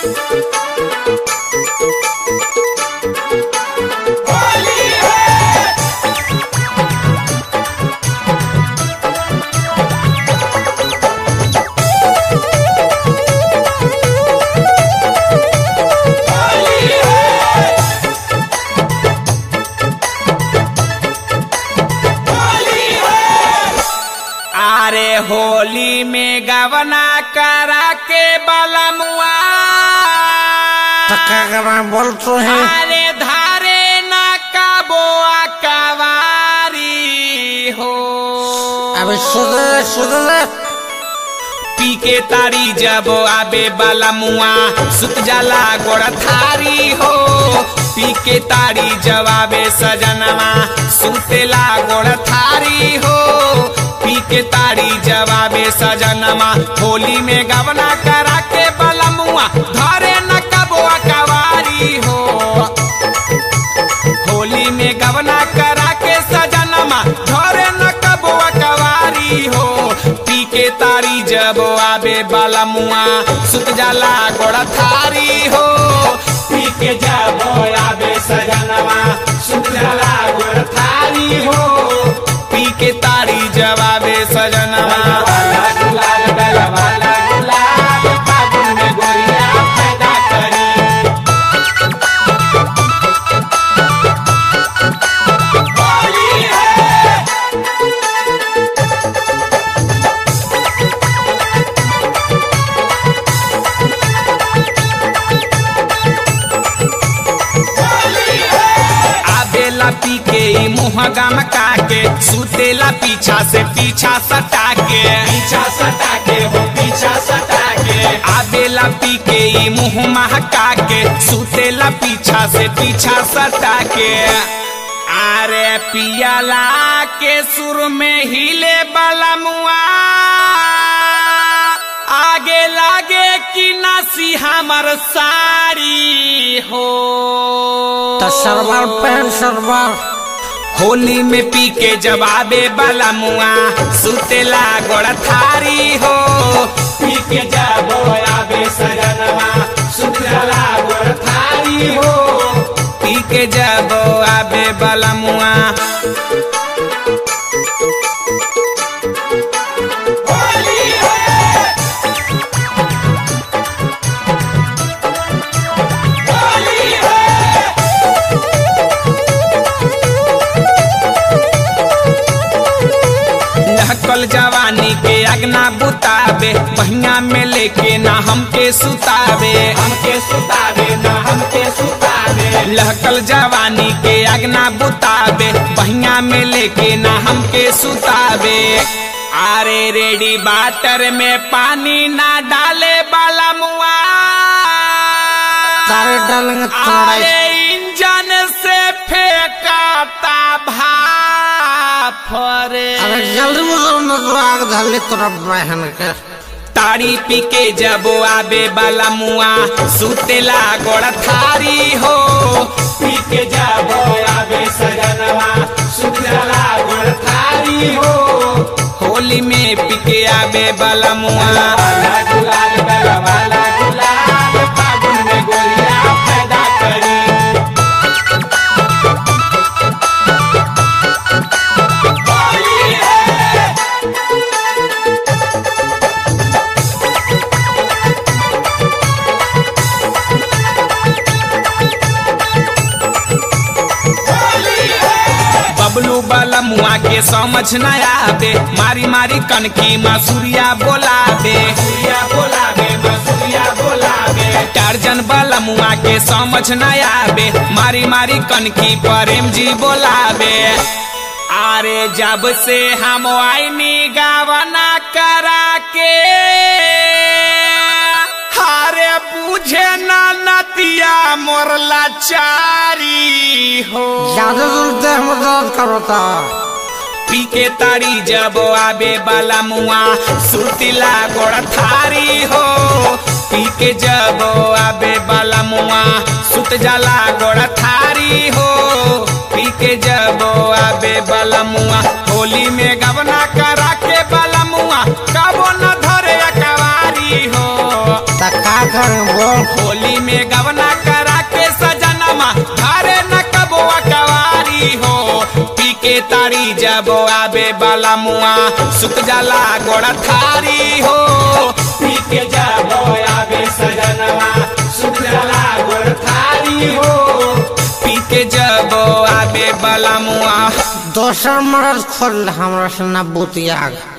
अरे होली में गवना करा के बलमुआ टक्का बोल तो है अरे धारे न कबोआ कवारी हो अबे सुधर सुधर पी के तारी जब आबे बाला मुआ सुत जाला गोड़ थारी हो पी के तारी जब आबे सजनवा सुतेला गोड़ थारी हो पी के तारी जब आबे सजनवा होली में गवना करा के बाला मुआ धरे न कबुआ कवारी हो होली में गवना करा के सजनमा धरे न कबुआ कवारी हो पी के तारी जब आबे बाला मुआ सुत जाला गोड़ा थारी हो पी के जब आबे सजनवा सुत जाला गोड़ा थारी हो पी के तारी जब आबे सजनवा गुलाल गला वाला गुलाल फागुन में गोरिया पैदा करी आबेला पी के ई मुँह गम के सुतेला पीछा से पीछा सटा के पीछा सटा के हो पीछा सटा के आबेला पी के ई मुँह महका के सुतेला पीछा से पीछा सटा के अरे पियाला के सुर में हिले वाला मुआ आगे लागे कि नासी हमर साड़ी हो तो सरवार पहन सरवार होली में पी के जवाबे वाला मुआ सुतेला गोड़ थारी हो पी के जबो आबे सजनवा सुतेला गोड़ थारी हो पी के जबो आबे वाला मुआ लहकल जवानी के अगना बुतावे बहिया में लेके ना हमके सुतावे हमके सुतावे ना हमके सुतावे लहकल जवानी के अगना बुतावे बहिया में लेके ना हमके सुतावे अरे रेडी बाटर में पानी ना डाले बाला मुआ तारे डालेंगे थोड़ा अरे इंजन से फेंकाता भाप रे अरे जल्दी मुझे न तो आग धरली तोरा बहन के ताड़ी पी के जब आबे बाला मुआ सुतेला गोड़ थारी हो पी के जब आबे सजनवा सुतेला गोड़ थारी हो होली में पी के आबे बाला मुआ गुलाल गला वाला गुलाल फागुन में गोरिया पैदा करी बबलू वाला मुआ के समझ न आवे मारी मारी कनकी मसूरिया बोलावे सूर्या बोलावे मसूरिया बोलावे टार्जन वाला मुआ के समझ न आवे मारी मारी कनकी प्रेम जी बोलावे अरे जब से हम आईनी गावना करा के हारे बुझे ना नतिया मोरला चारी हो ज्यादा दूर देह में दर्द करो ता पी के तारी जब आबे बाला मुआ सुतिला गोड़ थारी हो पी के जब आबे बाला मुआ सुत जाला गोड़ थारी हो पी के जब आबे बाला मुआ होली में गवना करा के बाला मुआ कबो न धरे कवारी हो ता का करें बोल होली में गवना करा के सजनमा घरे न कबुआ कवारी हो पी के तारी जब आबे बाला मुआ सुत जाला गोड़ा थारी हो पी के जब आबे सजनमा सुत जाला गोड़ा थारी हो पी के जब आबे बाला मुआ दोसर मरद खोल हमरा से ना बुतिया